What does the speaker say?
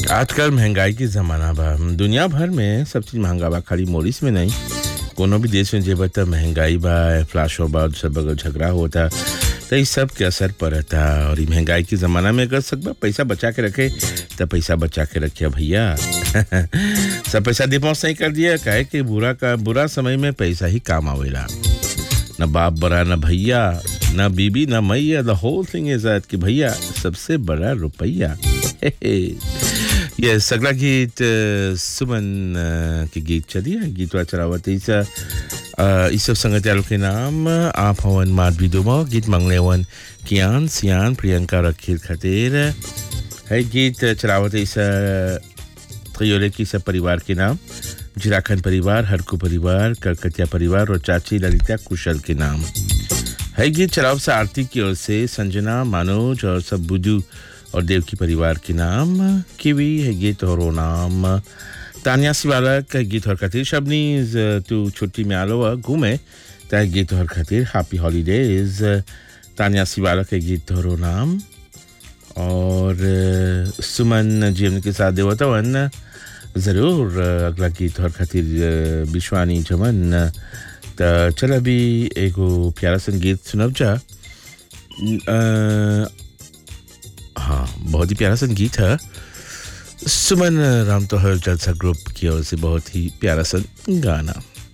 आजकल महंगाई के ज़माना बा दुनिया भर में सब चीज़ महंगा बा खाली मोरिस में नहीं कोनो भी देश में जेबा त महंगाई बा फ्लाशो बा सब बगल झगड़ा होता तो इस सब के असर पड़ता और ये महंगाई के ज़माना में अगर सकबा पैसा बचा के रखे तो पैसा बचा के रखिए भैया सब पैसा डिपॉजिट नहीं कर दिया काहे कि बुरा का बुरा समय में पैसा ही काम आवेला न बाप बड़ा न भैया न बीबी न मैया द होल थिंग इज दैट कि भैया सबसे बड़ा रुपया ये सगला गीत अ, सुमन अ, के गीत चलिए गीतवा चलावत इस इस सब संगत यारों के नाम आप हवन माधवी दुमा गीत मंगले वन कियान सियान प्रियंका रखील खतेर है गीत चलावत इस त्रियोले की सब परिवार के नाम जिराखंड परिवार हरकू परिवार कलकतिया परिवार और चाची ललिता कुशल के नाम है गीत चलाव से आरती की ओर से संजना मनोज और सब बुजू और देवकी परिवार के नाम किवी है गीत और वो नाम तानिया सिवाला का गीत और खातिर शबनी तू छुट्टी में आलो हुआ घूमे तय गीत और खातिर हैप्पी हॉलीडेज तानिया सिवाला के गीत और वो नाम और अ, सुमन जीवन के साथ देवतवन ज़रूर अ, अगला गीत और खातिर अ, विश्वानी चमन त चल अभी एगो प्यारा सन गीत सुनब जा अ, हाँ बहुत ही प्यारा सन गीत है सुमन राम तो हर जलसा ग्रुप की ओर से बहुत ही प्यारा सन गाना